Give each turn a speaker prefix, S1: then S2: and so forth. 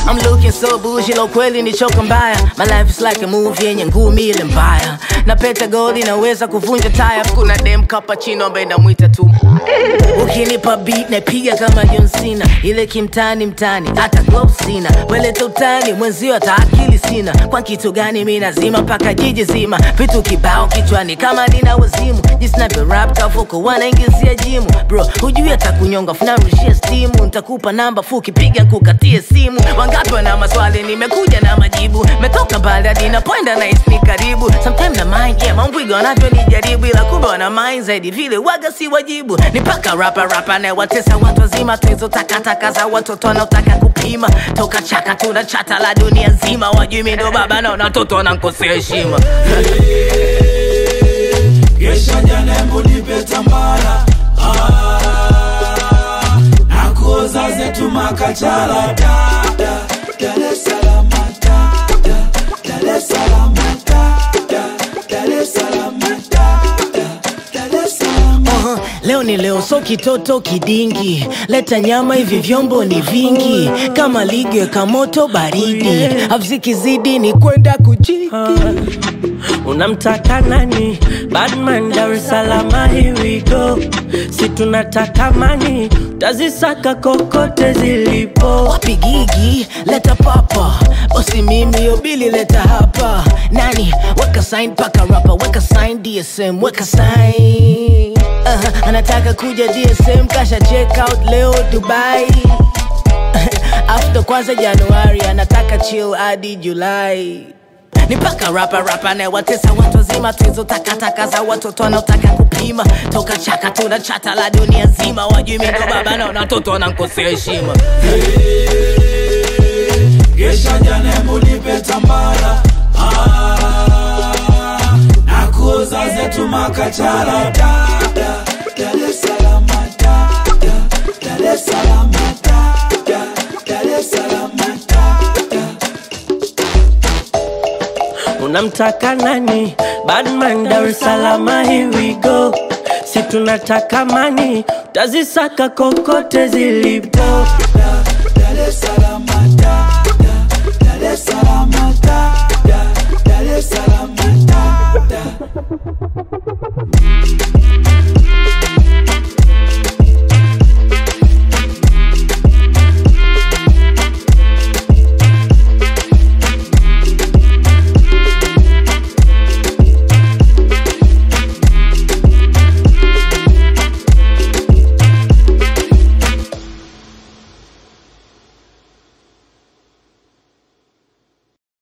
S1: I'm looking so bougie, lo kweli ni choka mbaya My life is like a movie yenye ngumi ile mbaya na peta gold inaweza kuvunja taya kuna dem kapachino ambaye namwita tu ukinipa beat napiga kama John Cena ile kimtani mtani hata glow sina weleta utani mwenzio hata akili sina kwa kitu gani mi nazima mpaka jiji zima vitu kibao kichwani kama nina wazimu jisnape rap kavuko wanaingizia jimu bro hujui hata kunyonga funarushia stimu ntakupa namba fuki piga kukatie simu wangapi wana maswali nimekuja na majibu metoka mbali hadi napoenda na ni karibu sometime na mind yeah mambwiga wanavyonijaribu ila kumbe wana mind zaidi vile waga si wajibu ni paka rapa rapa na watesa watu wazima tuizo takataka za watoto wanaotaka kupima toka chaka tuna chata la dunia nzima wajui mi ndo baba na watoto wanankosea heshima
S2: Gesha janembo nipe tambara ah, nakuoza zetu makachala da, da, Dar es Salaam da, da, Dar es Salaam da, da, Dar es Salaam da, da, Dar es Salaam
S1: Uh-huh. Leo ni leo, so kitoto kidingi, leta nyama, hivi vyombo ni vingi, kama ligi weka moto baridi, avzikizidi ni kwenda kujiki.
S3: unamtaka nani badman dar es salaam here we go si tunataka mani tazisaka kokote zilipo
S1: Wapi gigi, leta papa, bosi mimi yobili leta hapa, nani weka sign paka rapa, weka sign DSM, weka sign uh, anataka kuja DSM, kasha check out leo Dubai after kwanza Januari anataka chill hadi Julai ni paka rapa rapa na watesa watu wazima tuizo takataka za watoto wanaotaka kupima toka chaka tuna chata la dunia nzima wajui mi ndo baba na watoto wanankosea heshima
S2: Gesha janembo nipe tambara ah, nakuoza zetu makachala da, da, Dar es Salaam da, da, Dar es Salaam da, da, Dar es Salaam da, da.
S3: unamtaka nani badman dar es salaam here we go si tunataka mani tazisaka kokote zilipo
S2: Dar es Salaam